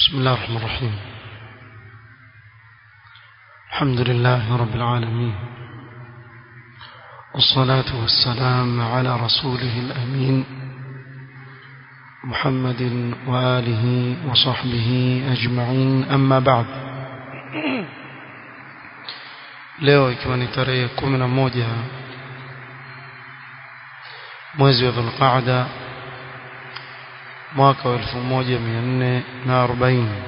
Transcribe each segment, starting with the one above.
بسم الله الرحمن الرحيم الحمد لله رب العالمين والصلاة والسلام على رسوله الأمين محمد وآله وصحبه أجمعين أما بعد leo ikiwa ni tarehe kumi na moja mwezi wa dhulqaada mwaka wa elfu moja mia nne na arobaini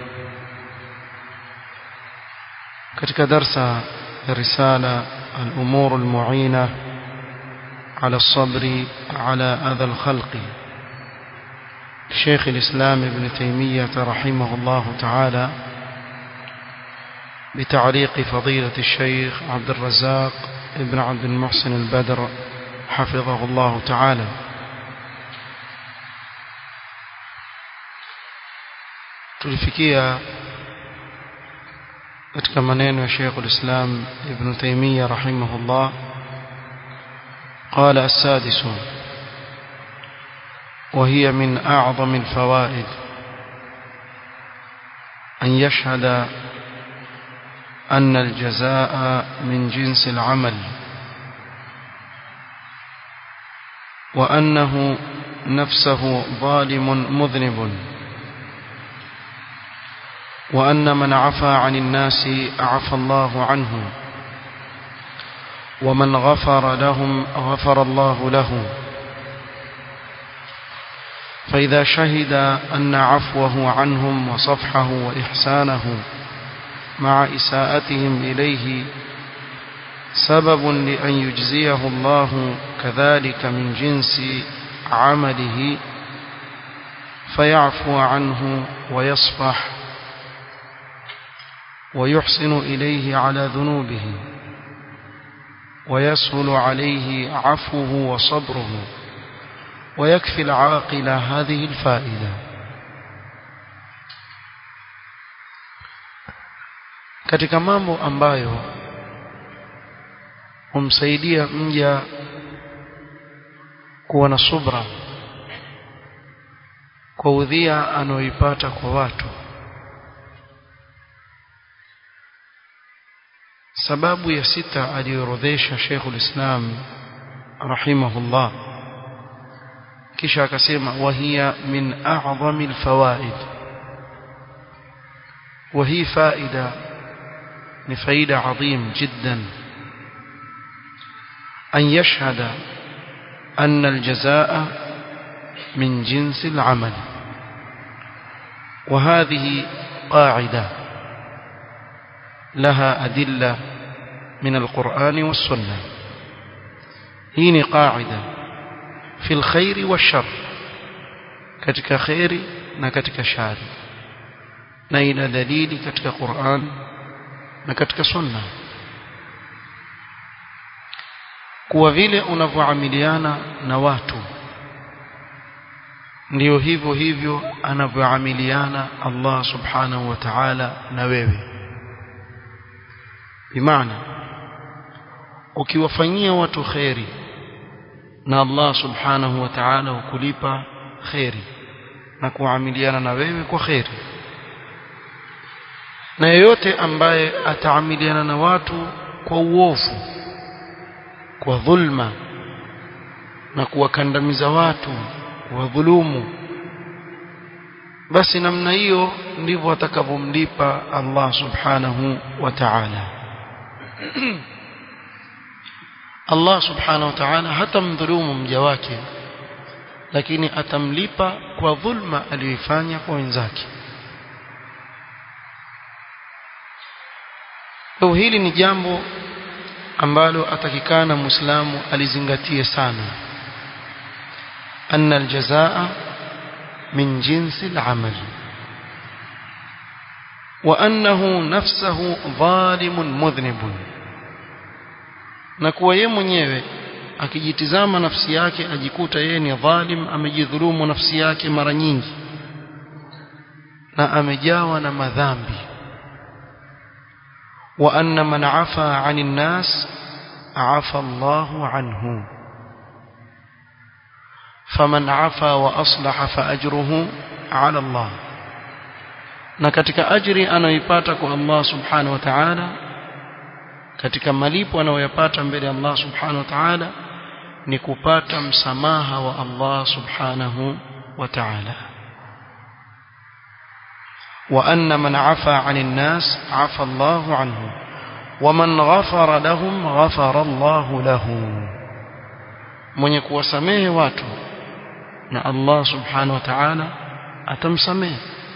katika darsa ya risala الأمور المعينة على الصبر على أذى الخلق شيخ الإسلام ابن تيمية رحمه الله تعالى بتعليق فضيلة الشيخ عبد الرزاق ابن عبد المحسن البدر حفظه الله تعالى tulifikia katika maneno ya Sheikh al-Islam Ibn Taymiyyah rahimahullah قال السادس وهي من أعظم الفوائد أن يشهد أن الجزاء من جنس العمل وأنه نفسه ظالم مذنب وأن من عفا عن الناس عفى الله عنه ومن غفر لهم غفر الله له فإذا شهد أن عفوه عنهم وصفحه وإحسانه مع إساءتهم إليه سبب لأن يجزيه الله كذلك من جنس عمله فيعفو عنه ويصفح ويحسن إليه على ذنوبه ويسهل عليه عفوه وصبره ويكفي العاقل هذه الفائدة katika mambo ambayo humsaidia mja kuwa na subra kwa udhia anaoipata kwa watu sababu ya sita aliyoorodhesha Sheikhul Islam rahimahullah kisha akasema wahiya min a'zami alfawaid وهي فائدة لفائدة عظيم جدا أن يشهد أن الجزاء من جنس العمل وهذه قاعدة لها أدلة من القرآن والسنة هين قاعدة في الخير والشر كتك خير نكتك شر نين دليل كتك قرآن نكتك سنة kuwa vile unavyoamiliana na watu ndio hivyo hivyo anavyoamiliana Allah subhanahu wa ta'ala na wewe bimaana ukiwafanyia watu kheri na Allah subhanahu wa ta'ala ukulipa kheri na kuamiliana na wewe kwa kheri na yeyote ambaye ataamiliana na watu kwa uovu kwa dhulma na kuwakandamiza watu kuwadhulumu basi namna hiyo ndivyo atakavyomlipa Allah subhanahu wa ta'ala Allah subhanahu wa ta'ala hatamdhulumu mja wake lakini atamlipa kwa dhulma aliyoifanya kwa wenzake kwa hili ni jambo ambalo atakikana muislamu alizingatie sana anna aljazaa min jinsi al-amal wa annahu nafsuhu zalimun mudhnibun na kuwa yeye mwenyewe akijitizama nafsi yake ajikuta yeye ni dhalim amejidhulumu nafsi yake mara nyingi na amejawa na madhambi wa anna man afa 'anil nas afa Allahu anhu faman afa wa aslaha fa ajruhu 'ala Allah na katika ajri anayoipata kwa Allah subhanahu wa ta'ala katika malipo anayoyapata mbele ya Allah subhanahu wa ta'ala ni kupata msamaha wa Allah subhanahu wa ta'ala wa anna man afa 'anil nas 'afa Allahu 'anhu wa man ghafara lahum ghafara Allahu lahu mwenye kuwasamehe watu na Allah subhanahu wa ta'ala atamsamehe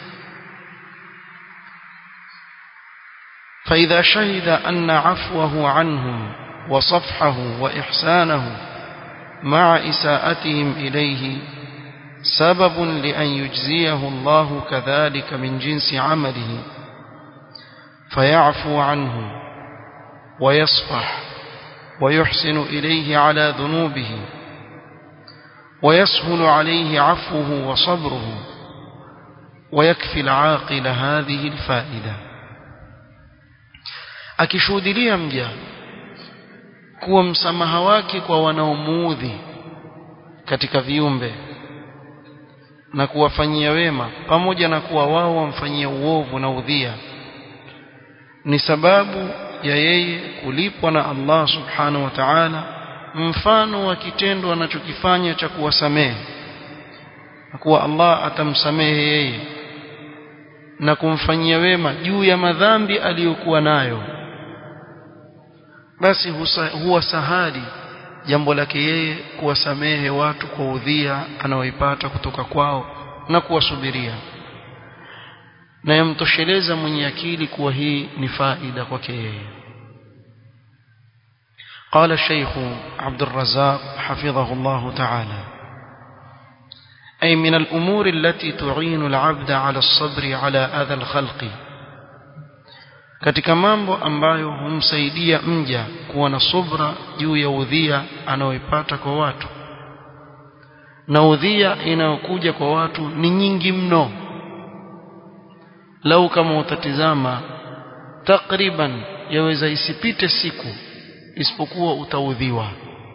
فإذا شهد أن عفوه عنهم وصفحه وإحسانه مع إساءتهم إليه سبب لأن يجزيه الله كذلك من جنس عمله فيعفو عنه ويصفح ويحسن إليه على ذنوبه ويسهل عليه عفوه وصبره ويكفي العاقل هذه الفائدة akishuhudilia mja kuwa msamaha wake kwa wanaomuudhi katika viumbe na kuwafanyia wema pamoja na kuwa wao wamfanyia uovu na udhia ni sababu ya yeye kulipwa na Allah subhanahu wa ta'ala mfano wa kitendo anachokifanya cha kuwasamehe na kuwa Allah atamsamehe yeye na kumfanyia wema juu ya madhambi aliyokuwa nayo basi huwa sahali jambo lake yeye kuwasamehe watu kwa udhia anaoipata kutoka kwao na kuwasubiria na yamtosheleza mwenye akili kuwa hii ni faida kwake yeye قال الشيخ عبد الرزاق حفظه الله تعالى أي من الأمور التي تعين العبد على الصبر على أذى الخلق katika mambo ambayo humsaidia mja kuwa na subra juu ya udhia anaoipata kwa watu na udhia inayokuja kwa watu ni nyingi mno lau kama utatizama takriban yaweza isipite siku isipokuwa utaudhiwa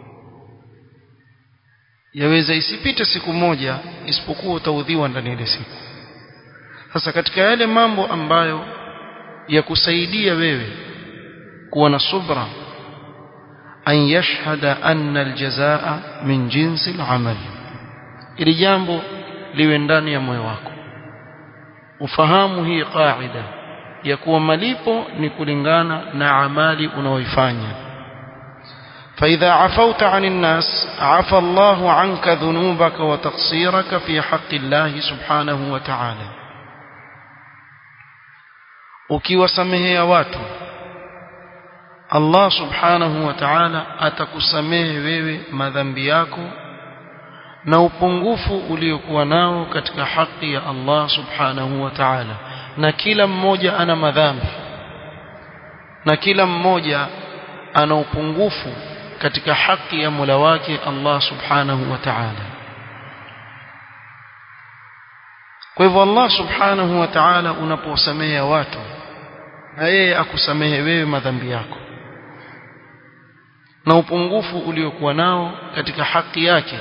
yaweza isipite siku moja isipokuwa utaudhiwa ndani ya ile siku sasa katika yale mambo ambayo ya kusaidia wewe kuwa na subra an yashhada anna aljazaa min jinsi alamal ili jambo liwe ndani ya moyo wako ufahamu hii qaida ya kuwa malipo ni kulingana na amali unaoifanya فإذا عفوت عن الناس عفى الله عنك ذنوبك وتقصيرك في حق الله سبحانه وتعالى ukiwasamehea watu Allah subhanahu wa ta'ala atakusamehe wewe madhambi yako na upungufu uliokuwa nao katika haki ya Allah subhanahu wa ta'ala na kila mmoja ana madhambi na kila mmoja ana upungufu katika haki ya Mola wake Allah subhanahu wa ta'ala kwa hivyo Allah subhanahu wa ta'ala unapowasamehe watu na yeye akusamehe wewe madhambi yako na upungufu uliokuwa nao katika haki yake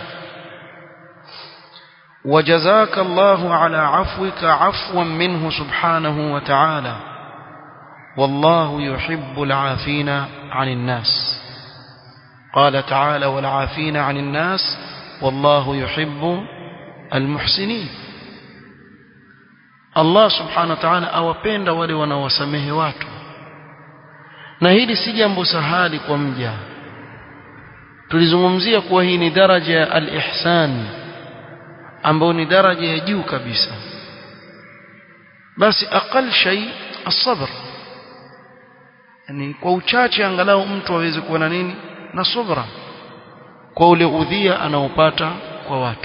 وجزاك الله على عفوك عفوا منه سبحانه وتعالى والله يحب العافين عن الناس قال تعالى والعافين عن الناس والله يحب المحسنين Allah subhanahu wa ta'ala awapenda wale wanaowasamehe watu na hili si jambo sahali kwa mja tulizungumzia kuwa hii ni daraja ya al-ihsan ambayo ni daraja ya juu kabisa basi aqal shay as-sabr yani kwa uchache angalau mtu aweze kuwa na nini na subra kwa ule udhia anaopata kwa watu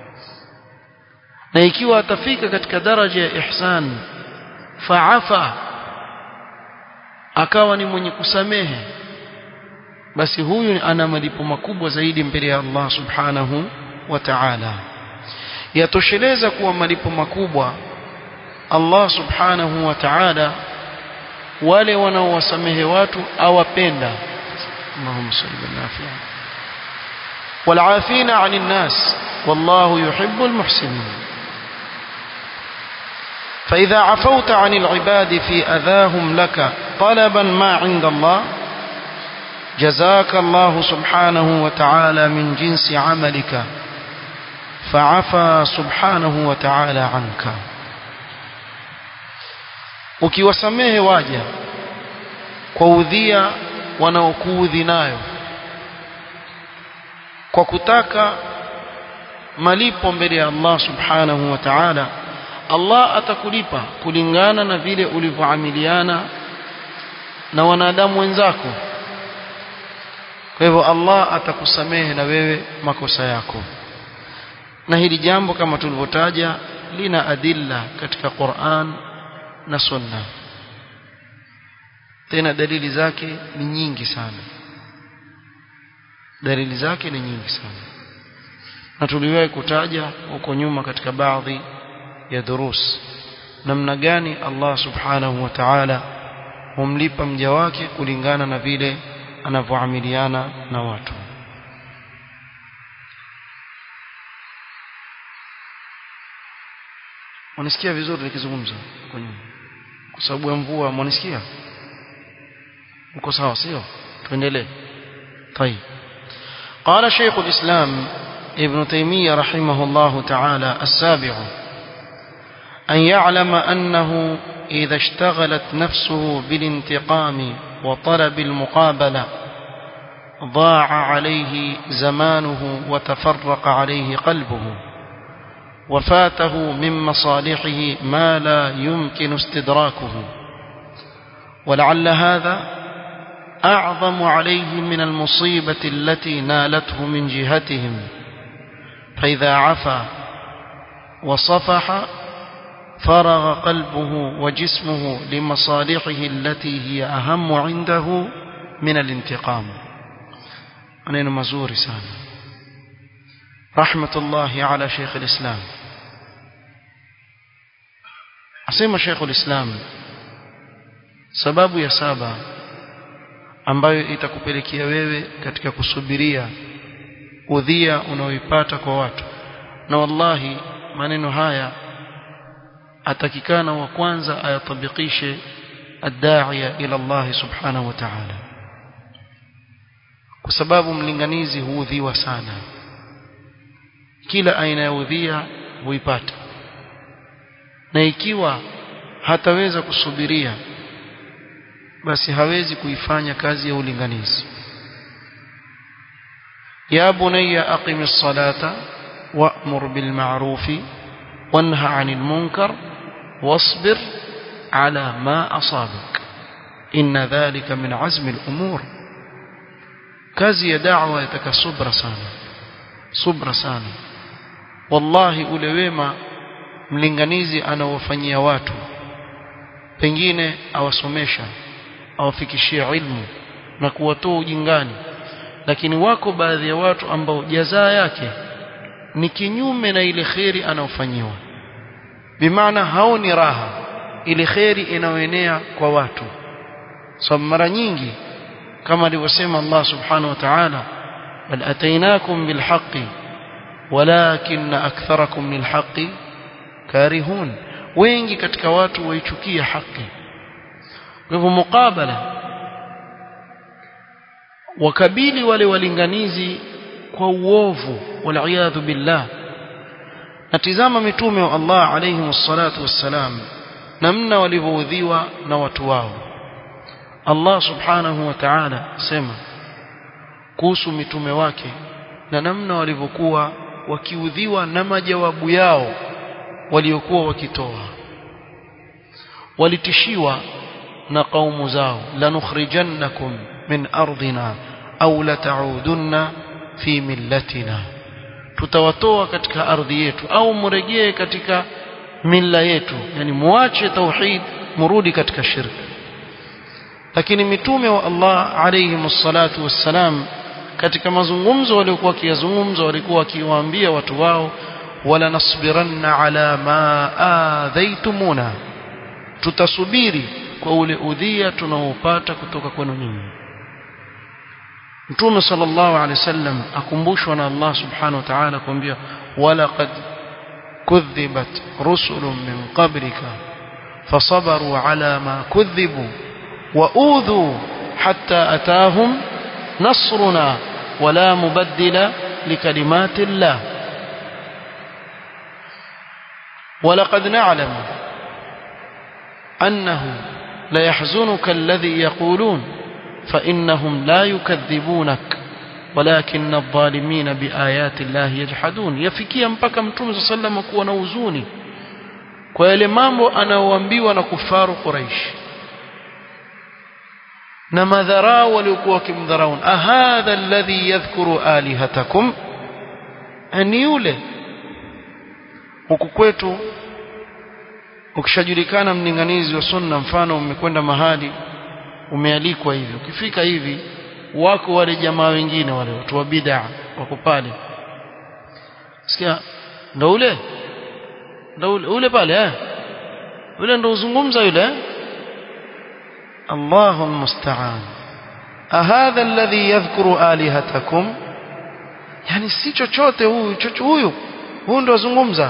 na ikiwa atafika katika daraja ya ihsan faafa akawa ni mwenye kusamehe basi huyu ana malipo makubwa zaidi mbele ya Allah subhanahu wa ta'ala yatosheleza kuwa malipo makubwa Allah subhanahu wa ta'ala wale wanaowasamehe watu awapenda Allahumma salli ala nafi'a والعافين عن الناس والله يحب المحسنين فإذا عفوت عن العباد في أذاهم لك طلبا ما عند الله جزاك الله سبحانه وتعالى من جنس عملك فعفى سبحانه وتعالى عنك ukiwasamehe waja kwa udhia wanaokuudhi nayo kwa kutaka malipo mbele ya Allah subhanahu wa ta'ala Allah atakulipa kulingana na vile ulivyoamiliana na wanadamu wenzako kwa hivyo Allah atakusamehe na wewe makosa yako na hili jambo kama tulivyotaja lina adilla katika Qur'an na Sunna tena dalili zake ni nyingi sana dalili zake ni nyingi sana na tuliwahi kutaja huko nyuma katika baadhi ya durus namna gani Allah subhanahu wa ta'ala humlipa mja wake kulingana na vile anavyoamiliana na watu Unasikia vizuri nikizungumza huko nyuma kwa sababu ya mvua mwanisikia uko sawa sio tuendelee طيب قال شيخ الإسلام ابن تيمية رحمه الله تعالى السابع أن يعلم أنه إذا اشتغلت نفسه بالانتقام وطلب المقابلة ضاع عليه زمانه وتفرق عليه قلبه وفاته من مصالحه ما لا يمكن استدراكه ولعل هذا أعظم عليه من المصيبة التي نالته من جهتهم فإذا عفا وصفح فرغ قلبه وجسمه لمصالحه التي هي أهم عنده من الانتقام أنا مزور سانا رحمة الله على شيخ الإسلام أسمى شيخ الإسلام sababu ya saba ambayo itakupelekea wewe katika kusubiria udhia unaoipata kwa watu na wallahi maneno haya atakikana wa kwanza ayatabikishe adda'iya ila Allah subhanahu wa ta'ala kwa sababu mlinganizi huudhiwa sana kila aina ya udhia huipata na ikiwa hataweza kusubiria basi hawezi kuifanya kazi ya ulinganizi ya bunayya aqimis salata wa'mur bil ma'rufi wanha 'anil munkar wasbir 'ala ma asabak inna dhalika min 'azmi al umur kazi ya da'wa yataka subra sana subra sana wallahi ule wema mlinganizi anaowafanyia watu pengine awasomesha awafikishia ilmu na kuwatoa ujingani lakini wako baadhi ya watu ambao jazaa yake ni kinyume na ile kheri anaofanyiwa bimaana haoni raha ile kheri inayoenea kwa watu sababu so, mara nyingi kama alivyosema Allah subhanahu wa ta'ala bal atainakum bilhaqqi walakin aktharakum lilhaqqi karihun wengi katika watu waichukia haki kwa hivyo mukabala wakabili wale walinganizi kwa uovu waliyadhu billah natizama mitume wa Allah alayhi wassalatu wassalam namna walivyoudhiwa na watu wao Allah subhanahu wa ta'ala sema kuhusu mitume wake na namna walivyokuwa wakiudhiwa na majawabu yao waliokuwa wakitoa walitishiwa na kaumu zao lanukhrijannakum min ardina au lata'udunna fi millatina tutawatoa katika ardhi yetu au murejee katika milla yetu yani muache tauhid murudi katika shirki lakini mitume wa Allah alayhi msalatu wassalam katika mazungumzo waliokuwa wakiyazungumza walikuwa wakiwaambia watu wao wala nasbiranna ala ma adhaitumuna tutasubiri kwa ule udhia tunaopata kutoka kwenu nyinyi Mtume sallallahu alaihi wasallam akumbushwa na Allah subhanahu wa ta'ala kuambia wala qad kudhibat rusulun min qablika فصبروا على ما كذبوا وأوذوا حتى أتاهم نصرنا ولا مبدل لكلمات الله ولقد نعلم أنه ليحزنك الذي يقولون فإنهم لا يكذبونك ولكن الظالمين بآيات الله يجحدون يفكيا mpaka mtume صلى الله عليه وسلم kuwa na huzuni kwa yale mambo anaoambiwa na kufaru Quraish na madharau waliokuwa wakimdharau ahadha alladhi yadhkuru alihatakum ni yule huku kwetu ukishajulikana mlinganizi wa sunna mfano umekwenda mahali umealikwa hivi ukifika hivi wako wale jamaa wengine wale watu wa bid'a wako pale sikia ndo ule ndo ule, ule pale eh ule ndo uzungumza yule eh الله المستعان أهذا الذي يذكر آلهتكم يعني si chochote huyu chocho huyu huyu ndo azungumza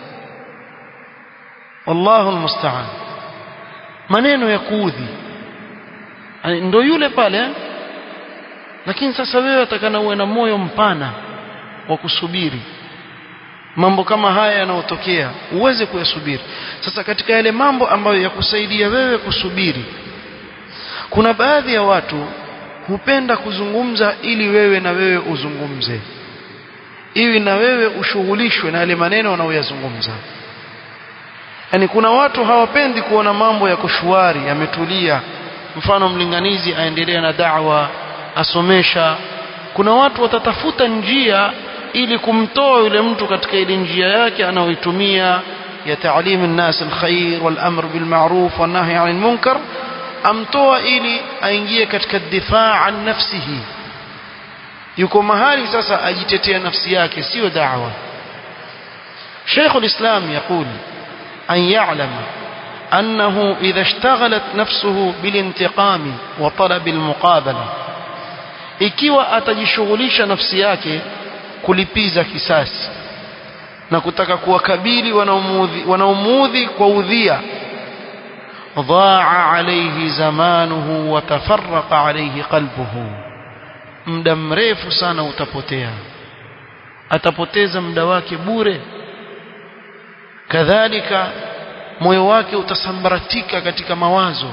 wallahu almusta'an maneno ya kuudhi ndo yule pale lakini sasa wewe atakana uwe na moyo mpana wa kusubiri mambo kama haya yanayotokea uweze kuyasubiri sasa katika yale mambo ambayo yakusaidia wewe kusubiri kuna baadhi ya watu hupenda kuzungumza ili wewe na wewe uzungumze ili na wewe ushughulishwe na yale maneno wanaoyazungumza yani kuna watu hawapendi kuona mambo ya kushwari yametulia mfano mlinganizi aendelea na da'wa asomesha kuna watu watatafuta njia ili kumtoa yule mtu katika ile njia yake anayoitumia ya taalimu nnas alkhair wal amr bil ma'ruf wan nahy 'anil munkar amtoa ili aingie katika difaa an nafsihi yuko mahali sasa ajitetea nafsi yake sio da'wa Sheikh al-Islam يقول أن يعلم أنه إذا اشتغلت نفسه بالانتقام وطلب المقابلة ikiwa atajishughulisha nafsi yake kulipiza kisasi na kutaka kuwakabili wanaomuudhi kwa udhia ضاع عليه زمانه وتفرق عليه قلبه muda mrefu sana utapotea atapoteza muda wake bure kadhalika moyo wake utasambaratika katika mawazo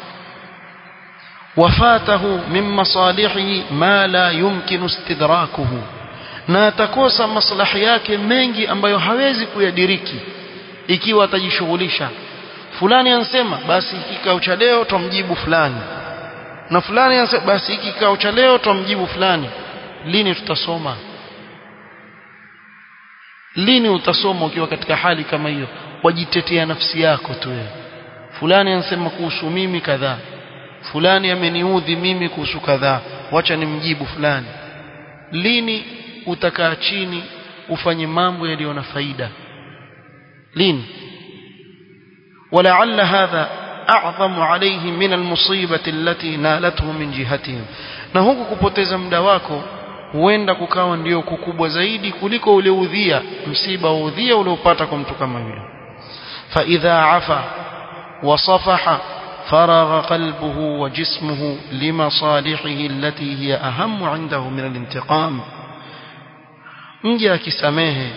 wafatahu min masalihi ma la yumkinu istidrakuhu na atakosa maslahi yake mengi ambayo hawezi kuyadiriki ikiwa atajishughulisha fulani ansema basi kikao cha leo tumjibu fulani na fulani anasema basi hiki kikao cha leo tumjibu fulani lini tutasoma lini utasoma ukiwa katika hali kama hiyo wajitetea nafsi yako tu wewe fulani anasema kuhusu mimi kadhaa fulani ameniudhi mimi kuhusu kadhaa wacha nimjibu fulani lini utakaa chini ufanye mambo yaliyo na faida lini ولعل هذا أعظم عليه من المصيبة التي نالته من جهتهم na huku kupoteza muda wako huenda kukawa ndio kukubwa zaidi kuliko ule udhia msiba wa udhia uliopata kwa mtu kama yule فإذا عفا وصفح فرغ قلبه وجسمه لمصالحه التي هي أهم عنده من الانتقام mja akisamehe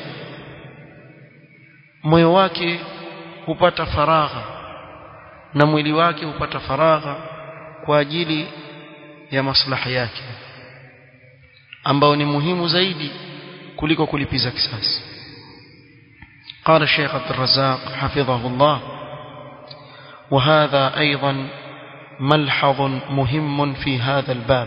moyo wake hupata faragha na mwili wake hupata faragha kwa ajili ya maslahi yake ambao ni muhimu zaidi kuliko kulipiza kisasi قال الشيخ عبد الرزاق حفظه الله وهذا أيضا ملحظ مهم في هذا الباب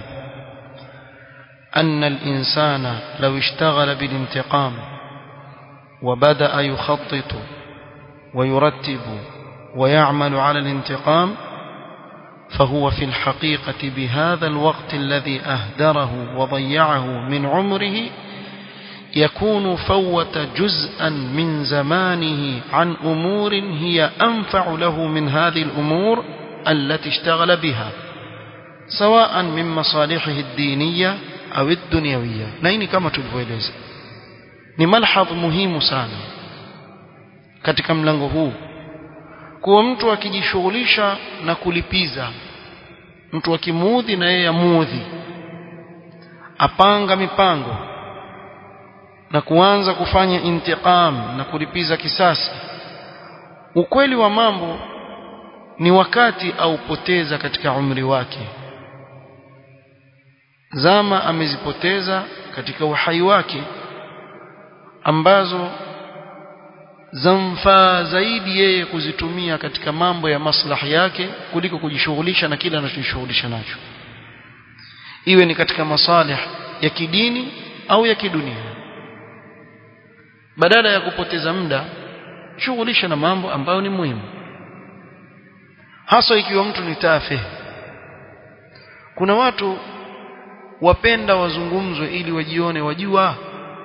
أن الإنسان لو اشتغل بالانتقام وبدأ يخطط ويرتب ويعمل على الانتقام فهو في الحقيقة بهذا الوقت الذي أهدره وضيعه من عمره يكون فوت جزءا من زمانه عن أمور هي أنفع له من هذه الأمور التي اشتغل بها سواء من مصالحه الدينية أو الدنيوية نيني كما تلفوeleza ni malhadh muhimu sana katika mlango huu kuwa mtu akijishughulisha na kulipiza mtu akimuudhi na yeye amuudhi apanga mipango na kuanza kufanya intiqam na kulipiza kisasi ukweli wa mambo ni wakati aupoteza katika umri wake zama amezipoteza katika uhai wake ambazo zamfaa zaidi yeye kuzitumia katika mambo ya maslahi yake kuliko kujishughulisha na kile anachojishughulisha nacho iwe ni katika masalih ya kidini au ya kidunia badala ya kupoteza muda shughulisha na mambo ambayo ni muhimu hasa ikiwa mtu ni tafe kuna watu wapenda wazungumzwe ili wajione wajua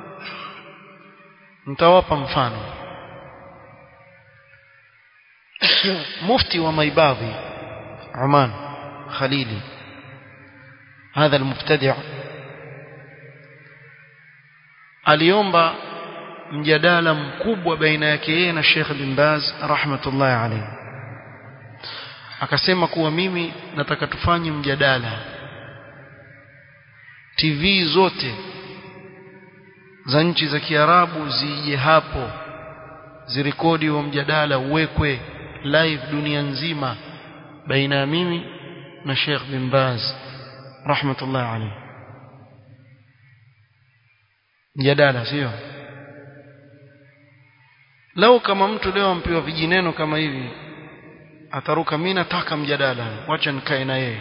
mtawapa mfano mufti wa maibadhi Oman Khalili هذا المبتدع aliomba mjadala mkubwa baina yake yeye na Sheikh bin Baz rahmatullahi alayhi akasema kuwa mimi nataka tufanye mjadala TV zote za nchi za Kiarabu zije hapo zirekodi wa mjadala uwekwe live dunia nzima baina ya mimi na Sheikh bin Baz rahmatullahi alayhi mjadala sio lau kama mtu leo ampewa vijineno kama hivi ataruka mimi nataka mjadala wacha nikae na yeye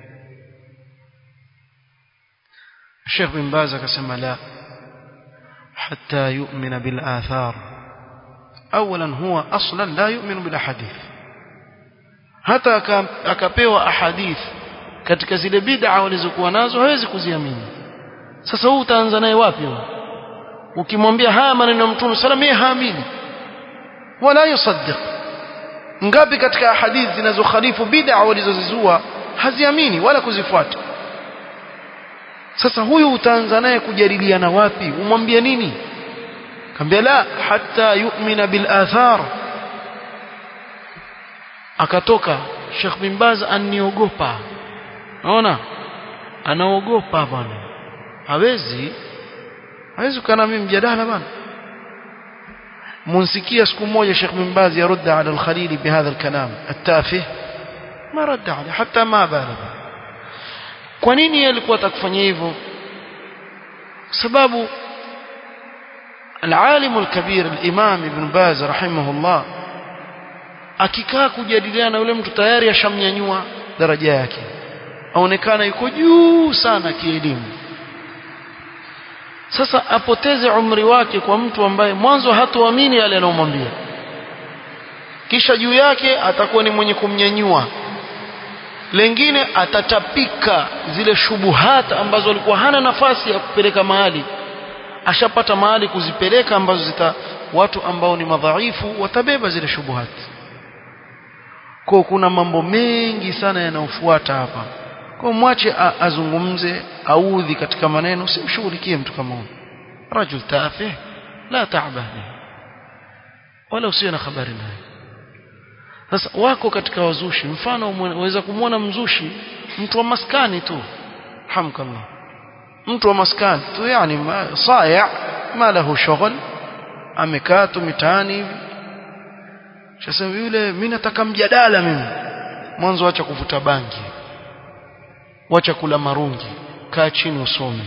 Sheikh bin Baz akasema la حتى يؤمن بالآثار أولا هو أصلا لا يؤمن بالأحاديث hata akapewa ahadith katika zile bid'a walizokuwa nazo hawezi kuziamini sasa huu utaanza naye wapi ukimwambia haya maneno ya mtume sallam yeye haamini wala yusaddiq ngapi katika ahadith zinazokhalifu bid'a walizozizua haziamini wala kuzifuata sasa huyu utaanza naye kujadiliana wapi umwambie nini kambia la hatta yu'mina bil athar akatoka Sheikh bin Baz aniogopa naona anaogopa bwana hawezi hawezi kana mimi mjadala bwana منسكيه siku moja Sheikh bin Baz يرد على الخليل بهذا الكلام التافه ما رد عليه حتى ما بالغ kwa nini yeye alikuwa atakufanyia hivyo sababu العالم الكبير الإمام ابن باز رحمه الله akikaa kujadiliana na yule mtu tayari ashamnyanyua daraja yake aonekana yuko juu sana kielimu sasa apoteze umri wake kwa mtu ambaye mwanzo hatoamini yale anayomwambia kisha juu yake atakuwa ni mwenye kumnyanyua lengine atatapika zile shubuhata ambazo alikuwa hana nafasi ya kupeleka mahali ashapata mahali kuzipeleka ambazo zita watu ambao ni madhaifu watabeba zile shubuhati kwa kuna mambo mengi sana yanayofuata hapa kwa mwache azungumze audhi katika maneno usimshughulikie mtu kama huyo rajul tafih la ta'ba wala usiwe na habari naye sasa wako katika wazushi mfano unaweza kumwona mzushi mtu wa maskani tu hamkallah mtu wa maskani tu yani saya ma lahu shughul amekaa tu mitaani hivi sasa yule mimi nataka mjadala mimi mwanzo acha kuvuta bangi wacha kula marungi kaa chini usome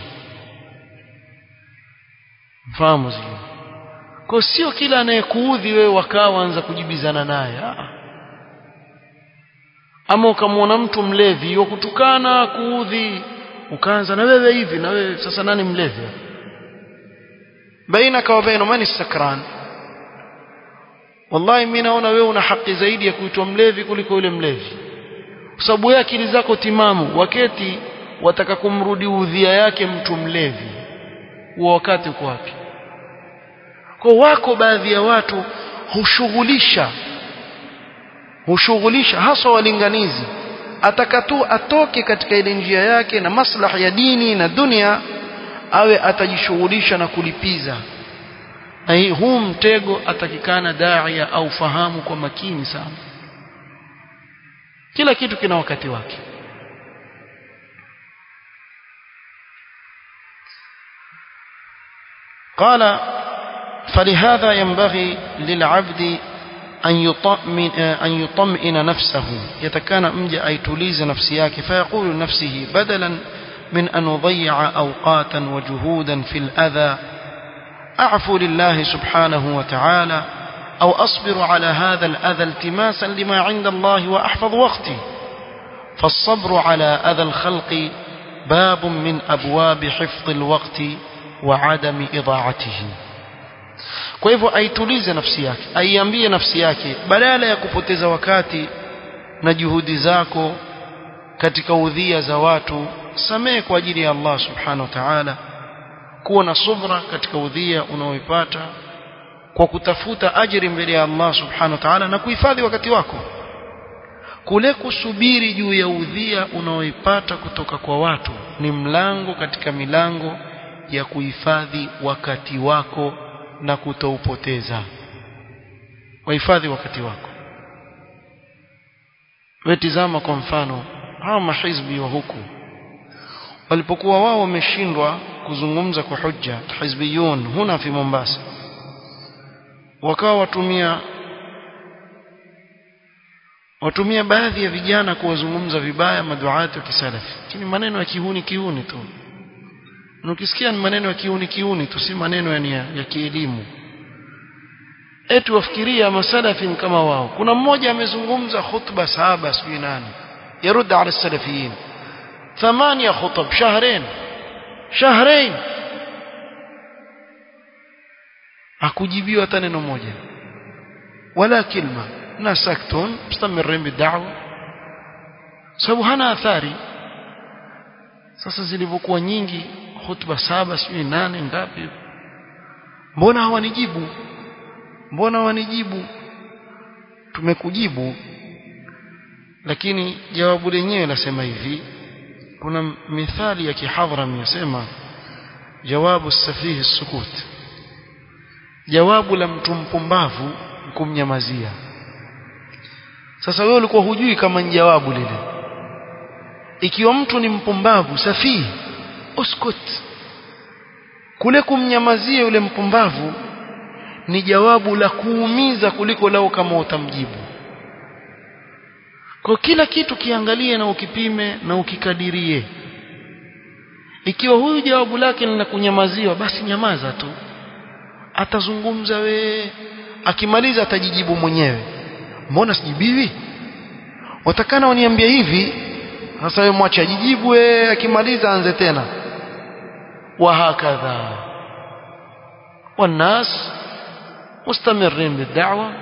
mfahamu zile kwa sio kila anayekuudhi wewe wakawa anza kujibizana naye ama ukamwona mtu mlevi wa kutukana kuudhi ukaanza na wewe hivi na wewe sasa nani mlevi bainaka wa baina man sakran wallahi mimi naona wewe una haki zaidi ya kuitwa mlevi kuliko yule mlevi kwa sababu wewe akili zako timamu wakati wataka kumrudi udhia yake mtu mlevi huo wakati uko wapi kwa wako baadhi ya watu hushughulisha hushughulisha hasa walinganizi ataka tu atoke katika ile njia yake na maslahi ya dini na dunia awe atajishughulisha na kulipiza na hii huu mtego atakikana daia au fahamu kwa makini sana kila kitu kina wakati wake قال فلهذا ينبغي للعبد أن يطمئن, أن يطمئن نفسه يتكان مجا أي تليز نفسياك فيقول لنفسه بدلا من أن أضيع أوقاتا وجهودا في الأذى أعفو لله سبحانه وتعالى أو أصبر على هذا الأذى التماسا لما عند الله وأحفظ وقتي فالصبر على أذى الخلق باب من أبواب حفظ الوقت وعدم إضاعته kwa hivyo aitulize nafsi yake aiambie nafsi yake badala ya kupoteza wakati na juhudi zako katika udhia za watu samehe kwa ajili ya Allah subhanahu wa ta'ala kuwa na subra katika udhia unaoipata kwa kutafuta ajiri mbele ya Allah subhanahu wa ta'ala na kuhifadhi wakati wako kule kusubiri juu ya udhia unaoipata kutoka kwa watu ni mlango katika milango ya kuhifadhi wakati wako na kutoupoteza wahifadhi wakati wako wetizama kwa mfano hawa mahizbi wa huku walipokuwa wao wameshindwa kuzungumza kwa hujja hizbiyun huna fi Mombasa wakawa watumia watumia baadhi ya vijana kuwazungumza vibaya maduati wa kisalafi lakini maneno ya kihuni kihuni tu na ukisikia ni maneno ya kiuni kiuni tu si maneno yani ya, ya kielimu eti wafikiria masalafi kama wao kuna mmoja amezungumza khutba saba sijui nani yarud ala salafiyin ثمانية خطب شهرين شهرين akujibiwa hata neno moja wala kilma na saktun mustamirin bid'awa sababu hana athari sasa zilivyokuwa nyingi hutuba saba sijui nane ngapi mbona hawanijibu mbona hawanijibu tumekujibu lakini jawabu lenyewe lasema hivi kuna mithali ya kihadhram yasema jawabu safihi sukut jawabu la mtu mpumbavu kumnyamazia sasa wewe ulikuwa hujui kama ni jawabu lile ikiwa mtu ni mpumbavu safihi uskut kule kumnyamazia yule mpumbavu ni jawabu la kuumiza kuliko lao kama utamjibu kwa kila kitu kiangalie na ukipime na ukikadirie ikiwa huyu jawabu lake lina kunyamaziwa basi nyamaza tu atazungumza we akimaliza atajijibu mwenyewe mbona sijibiwi watakana waniambia hivi sasa wewe mwache ajijibu we akimaliza anze tena وهكذا والناس مستمرين بالدعوة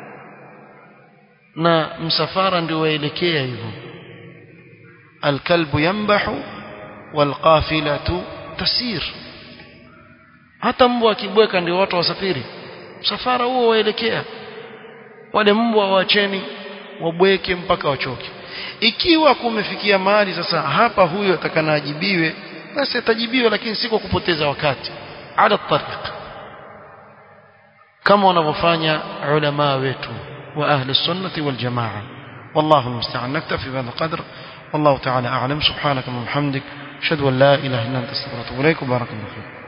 na msafara ndio waelekea hivyo alkalbu yambahu walqafilatu tasir hata mbwa akibweka ndio watu wasafiri msafara huo waelekea wale mbwa waacheni wabweke mpaka wachoke ikiwa kumefikia mahali sasa hapa huyo atakana ajibiwe basi atajibiwa lakini si kwa kupoteza wakati ala tariq kama wanavyofanya ulama wetu wa ahli sunnati wal jamaa والله المستعان نكتفي بهذا القدر والله تعالى أعلم سبحانك اللهم وبحمدك أشهد أن لا إله إلا أنت استغفرك وأتوب إليك وبارك الله فيك